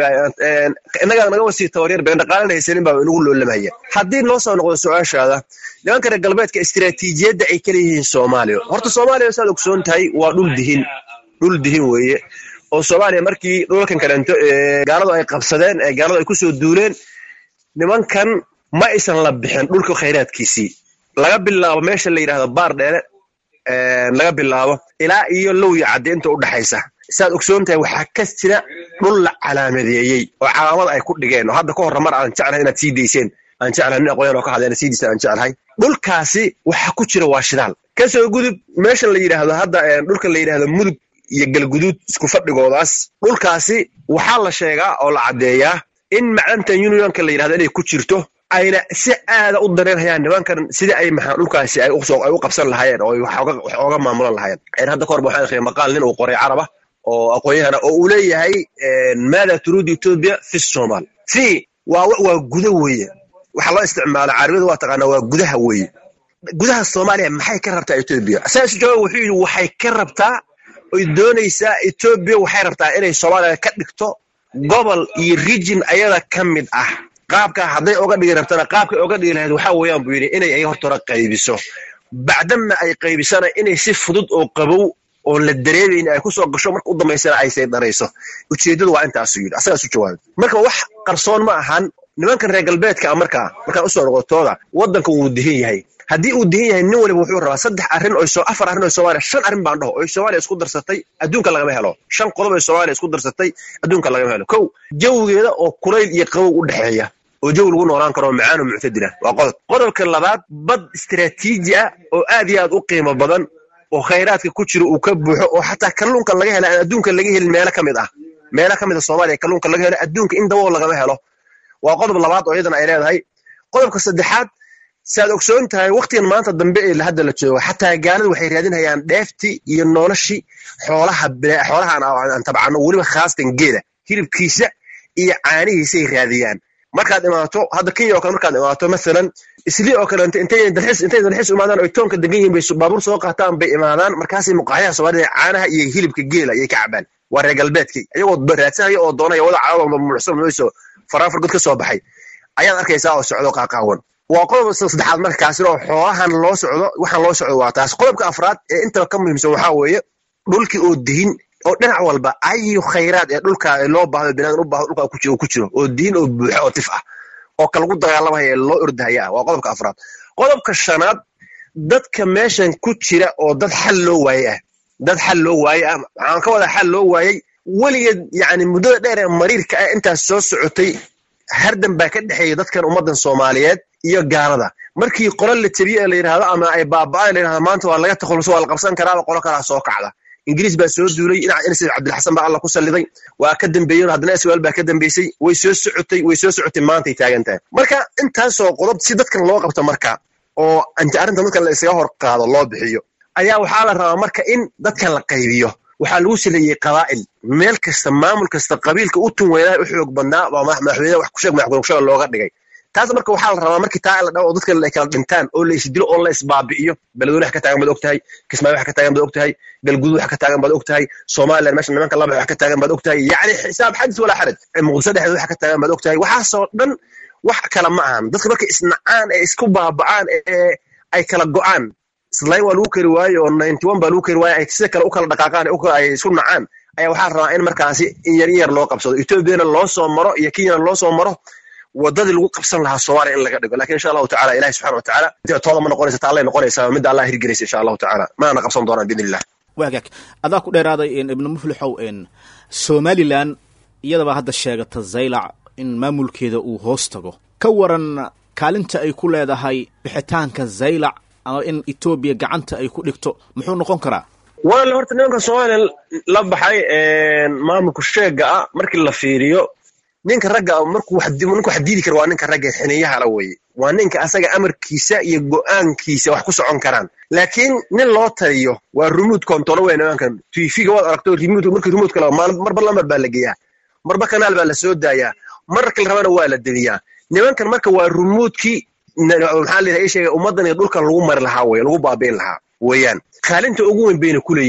innagaa naga wasii tabaryar been dhaqaalana haysanin baa inagu loolamaya haddii noo soo noqdo su-aashaada nimanka reer galbeedka istiraatiijiyadda ay kala yihiin soomaaliya horta soomaaliya saad ogsoon tahay waa dhul dihin dhul dihin weeye oo soomaaliya markii dhulalkan kalento gaaladu ay qabsadeen ee gaaladu ay kusoo duuleen nimankan ma aysan la bixin dhulka khayraadkiisii laga bilaabo meesha la yidhahdo baar dheere laga bilaabo ilaa iyo lowya cadde inta u dhaxaysa saad ogsoon tahay waxaa ka jira dhul la calaamadeeyey oo calaamad ay ku dhigeen oo hadda ka horra mar aan jeclahay inaad sii dayseen aan jeclahay nin aqoyan oo ka hadla inaad sii dayseen aan jeclahay dhulkaasi waxa ku jira waa shidaal kasoo gudub meeshan la yidhaahdo hadda dhulkan la yidhahdo mudug iyo galguduud isku fadhigoodaas dhulkaasi waxaa la sheegaa oo la caddeeyaa in macdanta unionka la yidhahdo inay ku jirto ayna si aada u dareerhayaan nimankan sidii ay maxaa dhulkaasi ay u qabsan lahaayeen oo wax ooga maamulan lahaayeen hadda ka horba waxaan akhriyay maqaal nin uu qoray caraba oo aqoonyahana oo uu leeyahay maada turuudu etoobiya fi somal fi waa waa gudo weeye waxa loo isticmaalo carabiyada waa taqaanaa waa gudaha weeye gudaha soomaaliya maxay ka rabtaa etoobiya saas jawaab wuxuu yidhi waxay ka rabtaa oy doonaysaa etoobiya waxay rabtaa inay soomaaliya ka dhigto gobol iyo rijin ayada ka mid ah qaabka hadday oga dhigi rabtana qaabkay oga dhigi lahayd waxaa weeyaan buu yidhi inay ay hortora qaybiso bacdama ay qaybisana inay si fudud oo qabow oon la dareemayni ay kusoo gasho marka u dambaysana ay saydarayso ujeeddadu waa intaasuu yidhi asagaas u jawaabay marka wax qarsoon ma ahan nimankan reer galbeedka a markaa markaan usoo noqotooda waddanka wuu dihin yahay haddii uu dihin yahay nin waliba wuxuu rabaa saddex arrin oo afar arrin oo soomaaliya shan arrin baan dhaho oo soomaaliya isku darsatay adduunka lagama helo shan qodob oo soomaaliya isku darsatay adduunka lagama helo kow jawigeeda oo kulayl iyo qabow u dhexeeya oo jawi lagu noolaan karo macaan oo muctadila waa qodob qodobka labaad bad istiraatiiji ah oo aad iyo aad u qiimo badan oo khayraadka ku jira uu ka buuxo oo xataa kalluunka laga hela aan adduunka laga helin meelo ka mid ah meelo ka mid a soomaaliya kalluunka laga helo adduunka in dabool lagama helo waa qodob labaad oo iyadana ay leedahay qodobka saddexaad saad ogsoon tahay waktigan maanta dambe ee hadda la joogo xataa gaalada waxay raadinayaan dheeftii iyo noloshii xoolaha xoolahan aan tabcano weliba khaasatan geela hilibkiisa iyo caanihiisay raadiyaan markaad imaato hadda kenya oo kale markaad imaato masalan islii oo kaleeto intay dalxiis intay dalxiis imaadaan oy toonka degan yihiin bay baabuur soo qaataan bay imaadaan markaasay muqaaxyaha soomaalida caanaha iyo hilibka geela ayay ka cabaan waa reer galbeedkii iyagoo raadsanaya oo doonaya wada caawada mucsan mayso faraafar god ka soo baxay ayaad arkaysaa oo socdo qaaqaawan waa qodobka saddexaad markaasina oo xoolahan loo socdo waxaan loo socdo waa taas qodobka afraad ee intaba ka muhiimsan waxaa weeye dhulkii oo dihin oo dhinac walba ayu khayraad ee dhulka loo baahdo binaadam u baahdo dhulka ku jiro oo diin oo buuxo oo tif ah oo ka lagu dagaalamaya ee loo ordahaya ah waa qodobka afraad qodobka shanaad dadka meeshan ku jira oo dad xal loo waaye ah dad xal loo waaye ah waxaan ka wadaa xal loo waayey weligeed yacni muddada dheer ee mariirka ah intaas soo socotay hardan baa ka dhexeeya dadkan ummaddan soomaaliyeed iyo gaalada markii qolo la tebiye ee la yidhahdo ama ay baaba'aan la yidhahdo maanta waa laga takhaluso waa la qabsan karaaba qolo kalaa soo kacda ingiriis baa soo duulay dhinaca inas cabdilxasan baa alla ku salliday waa ka dambeeyeen haddana iswaal baa ka dambeysay way soo socotay way soo socotay maantay taagan tahay marka intaasoo qodob si dadkan loo qabto marka oo anti arrinta dadkan la isaga hor qaado loo bixiyo ayaa waxaa la rabaa marka in dadkan la qaybiyo waxaa lagu saleeyey qabaa'il meel kasta maamul kasta qabiilka u tun weynaa u xoog badnaa baa madaxweyne wax kusheeg madaxweyne looga dhigay taas marka waxaa la rabaa markii taa la dhawo oo dadka ay kala dhintaan oo la isdilo oo la isbaabi'iyo beledweyne wax ka taagan baad ogtahay kismaayo wax ka taagan baad ogtahay galguduud wax ka taagan baad ogtahay somaliland meesha nimanka laba wax ka taagan baad ogtahay yacni xisaab xadis walaa xaraj muqdisho dhexdeed wax ka taagan baad ogtahay waxaasoo dhan wax kale ma ahan dadka markay isnacaan ee isku baaba'aan ee ay kala go'aan islayn waa lagu keri waaye oo ninety one baa lagu keri waaye ay sida kale u kala dhaqaaqaan ay isku nacaan ayaa waxaa rabaa in markaasi in yar in yar loo qabsado ethoobiana loo soo maro iyo kenyana loo soo maro wadadii lagu qabsan lahaa soomaaliya in laga dhigo lakin insha allahu tacala ilahi subxana wa tacaala tooda ma noqonaysa ta allay noqonaysaa midda allah hirgelaysa insha allahu tacaala maana qabsan doonaan biidn illah waagaag adaa ku dheeraaday ibnu muflixow somalilan iyadaba hadda sheegata zaylac in maamulkeeda uu hoos tago ka waran kaalinta ay ku leedahay bixitaanka zaylac ama in etoobiya gacanta ay ku dhigto muxuu noqon karaa walaal horta nimanka soomaaliya la baxay maamulka sheega ah markii la fiiriyo ninka ragga markuu ninka wax diidi kara waa ninka ragga xiniyahala weye waa ninka asaga amarkiisa iyo go'aankiisa wax ku socon karaan laakiin nin loo taliyo waa remote control wey nimankan tv-ga waad aragto remote markii remote kala marba lambar baa la geeyaa marba kanaal baa la soo daayaa marka la rabana waa la deliyaa nimankan marka waa remotekii maxaa la sheega ummaddan iyo dhulkan lagu mari lahaa weye lagu baabi'in lahaa weeyaan kaalinta ugu weyn bayna ku leeyihiin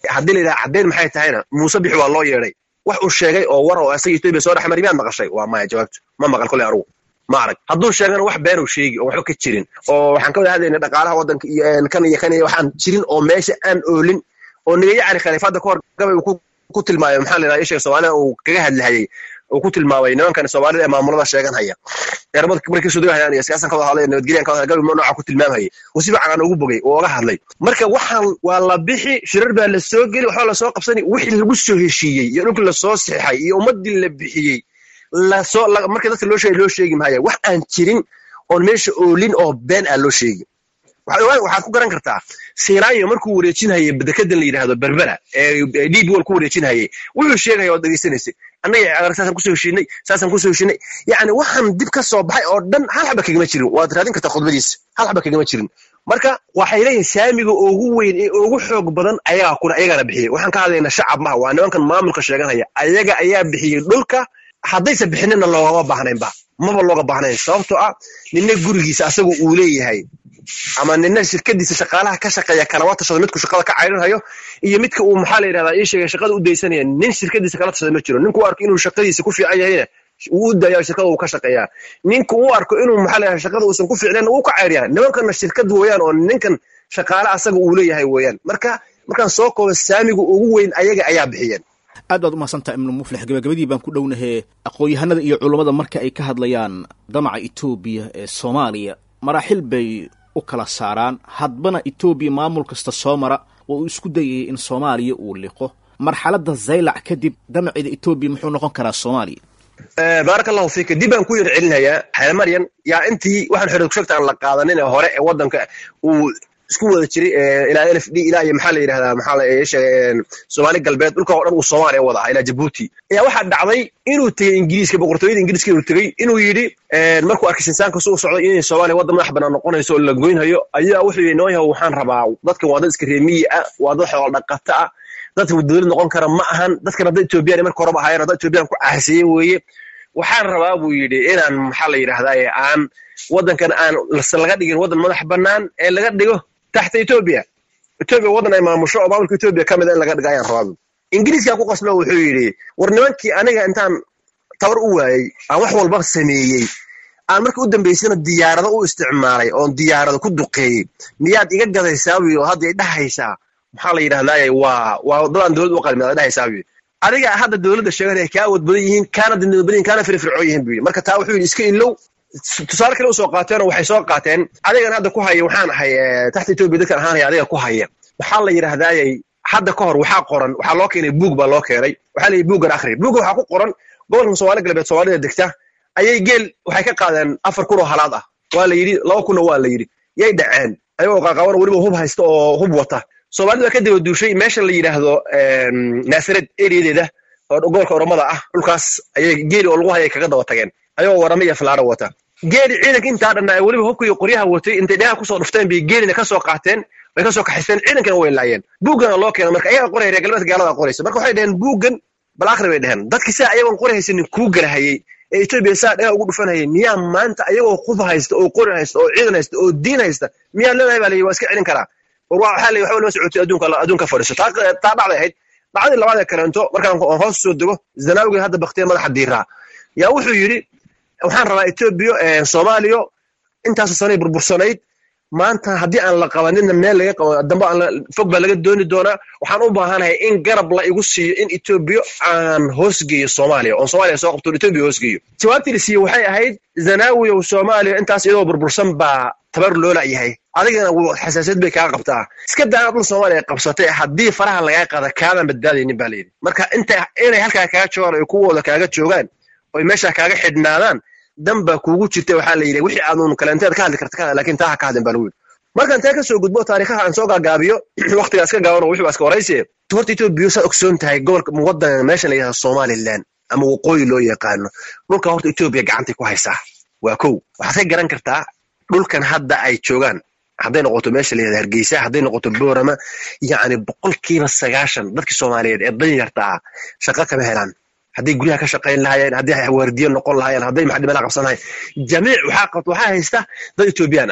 haddii la yidhaha caddayn maxay tahayna muuse bixi waa loo yeedhay wax uu sheegay oo war oo isaga etoobiya soo dhex mari miyaad maqashay waa maya jawaabtu ma maqal koley anugu ma arag hadduu sheegana wax beenuu sheegi oo waxba ka jirin oo waxaan ka wada hadlayna dhaqaalaha waddanka iyo kan iyo kan iyo waxaan jirin oo meesha aan oolin oo niga yacni khaliifadda ka hor gabay uu ku tilmaamay maxaa la yidhaha ishaga soomaalida uu kaga hadlahayay uu ku tilmaamay nimankan soomaalida ee maamulada sheeganhaya eermada markii soo degahayaan iyo siyaasan ka wada hadlaya nabadgelyan ka wada gabi nooca ku tilmaamhayay uu si fiican aan ugu bogay oo oga hadlay marka waxaan waa la bixi shirar baa la soo geli waxbaa lasoo qabsani wixii lagu soo heshiiyey iyo dhulkii lasoo sixay iyo ummadii la bixiyey lasoo markii dadka loo sheegay loo sheegi mahaya wax aan jirin oon meesha oolin oo been ah loo sheegi waxaad ku garan kartaa siraayo markuu wareejinhayay dekedan la yidhaahdo berbera ee db wal ku wareejinhayay wuxuu sheegaya ood dhegeysanaysay annaga saasaan kusoo heshiinay saasaan kusoo heshiinay yacni waxaan dib ka soo baxay oo dhan hal xaba kagama jirin waad raadin kartaa khudbadiisa hal xaba kagama jirin marka waxay leeyihin saamiga ugu weyn ee ugu xoog badan ayagaa kuna ayagaana bixiyey waxaan ka hadlaynaa shacab maha waa nimankan maamulka sheeganhaya ayaga ayaa bixiyey dhulka haddaysa bixinina loogama baahnaynba maba looga baahnayn sababtoo ah nina gurigiisa asagu uu leeyahay ama nina shirkadiisa shaqaalaha ka shaqeeya kalama tashado midku shaqada ka cayrinhayo iyo midka uu maxaa la yidhahdaa ii sheegay shaqada u daysanaya nin shirkadiisa kala tashada ma jiro ninku u arko inuu shaqadiisa ku fiican yahayna wuu u daayaa shirkada uu ka shaqeeyaa ninku u arko inuu maxaa la yidhahdaa shaqada uusan ku fiicnayn wuu ka cayriyaa nimankana shirkad weeyaan oo ninkan shaqaale asaga uu leeyahay weeyaan marka markaan soo koobo saamiga ugu weyn ayaga ayaa bixiyeen aad baad umahadsantaha ibnu muflix gabagabadii baan ku dhownahe aqoon-yahanada iyo culummada marka ay ka hadlayaan damaca etoobiya ee soomaaliya maraaxil bay u kala saaraan hadbana etoobiya maamul kasta soo mara oo uu isku dayayay in soomaaliya uu liqo marxaladda zaylac kadib damaceeda etoobiya muxuu noqon karaa soomaaliya baaraka allahu fiika dib baan ku yar celinayaa xeelmaryan yaa intii waxaan xorriyad kushagta aan la qaadanin ee hore ee waddanka uu isku wada jiray ilaa lf d ilaa iyo maxaa la yidhahdaa maxaa la sheegay soomaali galbeed dhulka oo dhan uu soomaaliya wada ahaa ilaa jabuuti ayaa waxaa dhacday inuu tegey ingiriiska boqortooyada ingiriiska inuu tegey inuu yidhi markuu arkay sinsaanka suu socday inay soomaaliya waddan madax bannaan noqonayso oo la goynhayo ayaa wuxuu yidhi noo yahow waxaan rabaa dadkan waa dad iska reemiyi ah waa dad xoolo dhaqata ah dadka dowlad noqon kara ma ahan dadkan hadda etoobiyaan marka horeba ahaayeen hadda etoobiyaan ku caasiyen weeye waxaan rabaa buu yidhi inaan maxaa la yidhahdaa aan waddankan aan laga dhigin waddan madax bannaan ee laga dhigo taxta etoobiya etoobiya waddan ay maamusho oo maamulka etoobiya ka mid a in laga dhigo ayaan rabaa ingiriiskaa ku qasba wuxuu yidhi war nimankii aniga intaan tabar u waayey aan wax walba sameeyey aan markii u dambaysana diyaarado u isticmaalay oon diyaarado ku duqeeyey miyaad iga gadaysaa buyi oo hadda idhahaysaa maxaa la yidhahdaaye waa waa dadaan dowlad u qalmin ad dhahaysaa buyi adiga hadda dowladda sheeganaya kaa awood badan yihiin kaana dindada badan yihin kaana firfircoon yihin buyi marka taa wuxuu yidhi iska ilow tusaale kale usoo qaateenoo waxay soo qaateen adigan hadda ku haya waxaan ahay taxta etoobiya dadkan ahaanaya adiga ku haya maxaa la yidhahdaayey hadda ka hor waxaa qoran waxaa loo keenay buug baa loo keenay waxaa la yidhi buuggan akhri buugga waxaa ku qoran gobolkan soomaali galbeed soomaalida degta ayay geel waxay ka qaadeen afar kun oo halaad ah waa la yidhi laba kunna waa la yidhi yay dhaceen ayagoo qaaqaaban weliba hub haysta oo hub wata soomaalida ka daba duushay meesha la yidhaahdo naasared eriyadeeda oo gobolka oromada ah dhulkaas ayay geeli oo lagu hayay kaga daba tageen ayagoo warama iyo falaaro wata geeli ciidanka intaa dhanna weliba hubka iyo qoryaha watay intay dhegaha kusoo dhufteen bay geelina kasoo qaateen way kasoo kaxaysteen ciidankana way laayeen buuggana loo keena marka ayaga qoraya reer galbeedka gaalada qoraysa marka waxay dhaheen buuggan bal akhri bay dhaheen dadki saa ayagoon qori haysanin kuu garahayey ee etoobiya saa dhegaha ugu dhufanayay miyaa maanta ayagoo hub haysta oo qori haysta oo ciidan haysta oo diin haysta miyaad leedahay baa layihi waa iska celin karaa war waxaa la waxba lama socotay adduunka adduunka fadhiiso taa dhacday ahayd dhacdii labaad ee kaleento markaan hoos soo dego zanaawiga hadda baktiya madaxa diiraa yaa wuxuu yidhi waxaan rabaa etoobiya soomaaliya intaasoo sanay burbursanayd maanta haddii aan la qabanina meel laga qabo dambe aan fog baa laga dooni doonaa waxaan u baahanahay in garab la igu siiyo in etoobiya aan hoosgeeyo soomaaliya oon soomaaliya soo qabto etoobiya hoosgeeyo jawaabtii la siiyey waxay ahayd zanaawiyow soomaaliya intaas iyadoo burbursan baa tabar loola yahay adigana xasaasiyad bay kaa qabtaa iska daana dhul soomaaliya qabsatay haddii faraha lagaa qaada kaadan badbaadaynin baa layidhi marka inta inay halkaa kaaga joogaan oy kuwooda kaaga joogaan oy meeshaa kaaga xidhnaadaan dan baa kuugu jirta waxaa la yidhi wixii aadun kaleenteed ka hadli karta lakin taa ha ka hadlin baa lagu yidhi markaan taa ka soo gudbo taariikhaha aan soo gaagaabiyo waqtigaa iska gaabano wixii baa iska horayse horta etoobiya saad ogsoon tahay gobolka waddan meesha la yidhahdo somaliland ama waqooyi loo yaqaano dhulka horta etoobiya gacantay ku haysaa waa kow waxaad ka garan kartaa dhulkan hadda ay joogaan hadday noqoto meesha la yidhahdo hargeysa hadday noqoto boorama yacni boqolkiiba sagaashan dadkii soomaaliyeed ee danyarta ah shaqo kama helaan hadday guryaha ka shaqayn lahaayeen hadday waardiye noqon lahaayeen hadday maxadimada qabsan lahayen jamiic waxaa qabto waxaa haysta dad etoobiyaan ah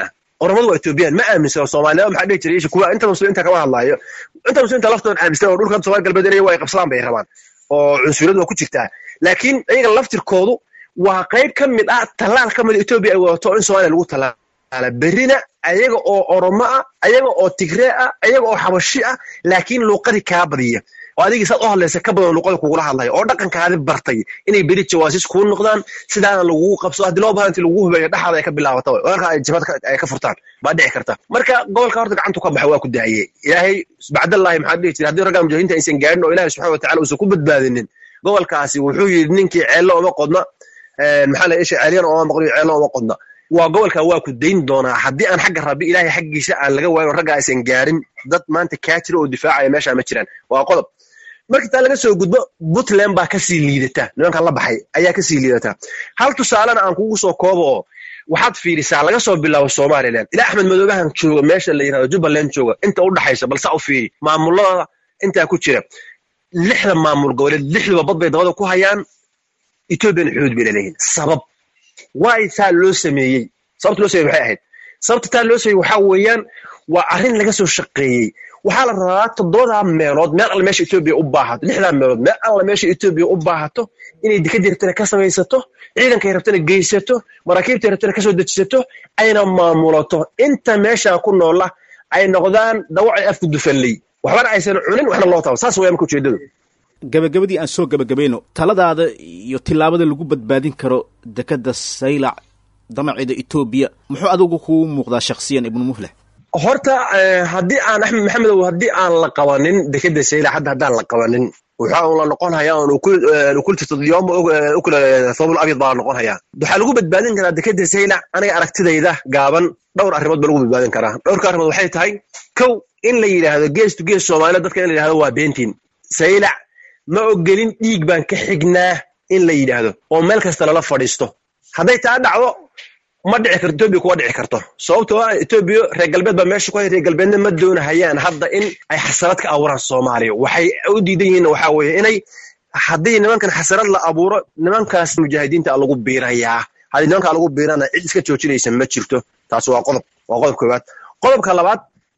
oromadu waa etoobiyaan ma aaminsano soomaaliyada maxaa dhihi jiray kuwa inta muslimiinta kama hadlaayo inta muslimiinta laftooda aaminsan oo dhulka soomaali galbeed inay waa ay qabsadaan bay rabaan oo cunsuriyadu waa ku jirtaa laakiin iyaga laftirkoodu waa qayb ka mid ah tallaal ka mid etoobiya ay wadato in soomaaliya lagu tallaala berrina ayaga oo oromo ah ayaga oo tigree ah ayaga oo xabashi ah laakiin luuqadii kaa badiya oo adigii saad u hadlaysa ka badan luuqada kugula hadlaya oo dhaqankaadi bartay inay beri jawaasis kuu noqdaan sidaana lagugu qabso haddii loo bahan inti lagugu hubeeyo dhexaada ay ka bilaabata oo halkaa ay jabad ay ka furtaan baa dhici karta marka gobolka horta gacantu ka baxa waa ku daaye ilaahay bacdallahi maxaa dhihi jira haddii raggaa mujahidiinta aysan gaarin oo ilahi subxana watacala uusan ku badbaadinin gobolkaasi wuxuu yidhi ninkii ceello uma qodna maxaa la isha ceelyana oma maqliyo ceello uma qodna waa gobolka waa ku dayn doonaa haddii aan xagga rabbi ilaahay xaggiisa aan laga waayo ragga aysan gaarin dad maanta kaa jira oo difaacaya meesha ma jiraan waa qodob marka taa laga soo gudbo puntland baa kasii liidata nimankan la baxay ayaa kasii liidata hal tusaalena aan kugu soo koobo oo waxaad fiirisaa laga soo bilaabo somalilan ilaa axmed madoobahan jooga meesha la yirahdo jubbaland jooga inta u dhaxaysa balse u fiiri maamulada intaa ku jira lixda maamul goboleed lixduba bad bay dabada ku hayaan ethoobiyan xuduud bay laleeyihin sabab waay taa loo sameeyey sababta loo sameeyey maxay ahayd sababta taa loo sameeyey waxaa weeyaan waa arrin laga soo shaqeeyey waxaa la rabaa toddobadaa meelood meel alle meesha etoobiya u baahato lixdaa meelood meel alle meesha etoobiya u baahato inay dekadii rabtana ka samaysato ciidankay rabtana geysato maraakiibtay rabtana kasoo dejisato ayna maamulato inta meeshaa ku noola ay noqdaan dawacay afku dufalley waxbana aysan cunin waxna loo taabo saas waya marka ujeedadu gabagabadii aan soo gabagabayno taladaada iyo tillaabada lagu badbaadin karo dekadda saylac damaceeda etoobiya muxuu adigu kuu muuqdaa shakhsiyan ibnu mufleh horta haddii aan axmed maxamedow haddii aan la qabanin dekeda saylac hadda haddaan la qabanin waxa un la noqon hayaa un ukultiyom ukula thobul abyad baa la noqon hayaa waxaa lagu badbaadin karaa dekeda saylac aniga aragtidayda gaaban dhowr arrimood baa lagu badbaadin karaa dhowrka arrimood waxay tahay kow in la yidhaahdo gees to gees soomaalida dadka in la yidhahdo waa beentiin saylac ma ogelin dhiig baan ka xignaa in la yidhaahdo oo meel kasta lala fadhiisto hadday taa dhacdo ma dhici karto etoobiya kuma dhici karto sababtoo ah etoobiya reer galbeed baa meesha ku hay reer galbeedna ma doonahayaan hadda in ay xasarad ka abuuraan soomaaliya waxay u diidan yihiin waxaa weeye inay haddii nimankan xasarad la abuuro nimankaas mujaahidiinta lagu biirayaa haddii nimankaa lagu biirana cid iska joojinaysa ma jirto taas waa qodob waa qodob koowaad qodobka labaad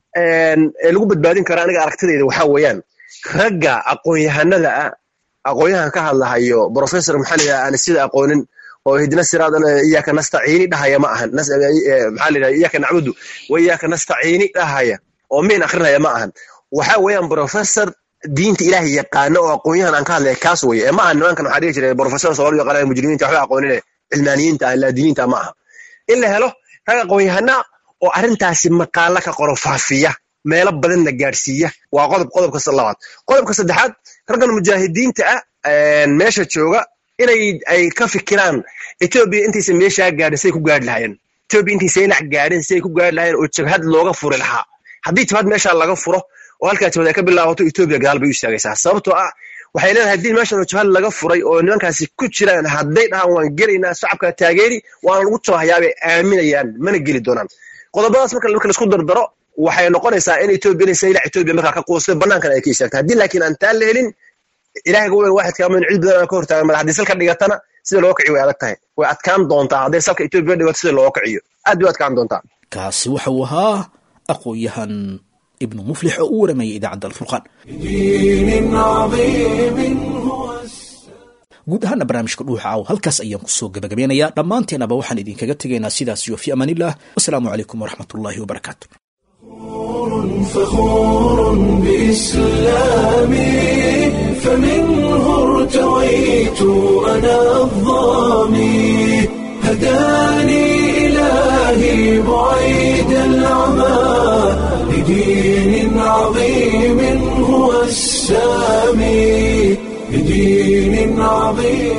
ee lagu badbaadin kara aniga aragtidayda waxaa weeyaan ragga aqoon-yahanada ah aqoon-yahan ka hadlahayo professor maxaa la yidhaha aan sida aqoonin oo hidna siraad iyaaka nastaciini dhahaya ma ahan maxaa la yidhaha iyaaka nacbudu wa iyaaka nastaciini dhahaya oo miin akrinaya ma ahan waxa weeyaan professor diinta ilaahay yaqaano oo aqoon-yahan aan ka hadlaya kaas weye ee ma aha nimankan waxaa dhihi jiray professor soomaali yaqaanaya mujrimiinta waxba aqoonine cilmaaniyiinta ah laadiniinta ma aha in la helo rag aqoon-yahana oo arrintaasi maqaala ka qoro faafiya meelo badanna gaadhsiiya waa qodob qodobka labaad qodobka saddexaad raggan mujaahidiinta ah meesha jooga inay ay ka fikiraan etoobiya intaysa meeshaa gaadhin siday ku gaadhi lahaayeen etoobiya intaysa inac gaadhin siday ku gaadhi lahaayeen oo jabhad looga furi lahaa haddii jabhad meeshaa laga furo oo halkaa jabhad ay ka bilaabato etoobiya gadaal bay u istaagaysaa sababtoo ah waxay leedahay haddii meeshan oo jabhad laga furay oo nimankaasi ku jiraan hadday dhahaan waan gelaynaa shacabka taageeri waana lagu jabahayaabay aaminayaan mana geli doonaan qodobadaas marka marka laisku dardaro waxay noqonaysaa in etoobiya inay saylac etoobiya markaa ka quustay banaankan ay ka istaagtay haddii laakiin aan taa la helin ilahay ga weyn waaxidka ama in cid badan aan ka hortaagan mala haddii salka dhigatana sida looga kiciyo way adag tahay way adkaan doontaa hadday salka etoobiya dhigato sida looga kiciyo aad bay u adkaan doontaa kaasi waxa uu ahaa aqoon-yahan ibnu muflix oo u waramayay idaacadda alfurqaan guud ahaana barnaamijka dhuuxa caaw halkaas ayaan kusoo gabagabeynayaa dhammaanteenaba waxaan idinkaga tegaynaa sidaas iyo fi amaanillah wasalaamu calaykum waraxmat ullaahi wabarakaatu فخور بإسلامي فمنه ارتويت أنا الظامي هداني إلهي بعيد العمى لدين عظيم هو السامي لدين عظيم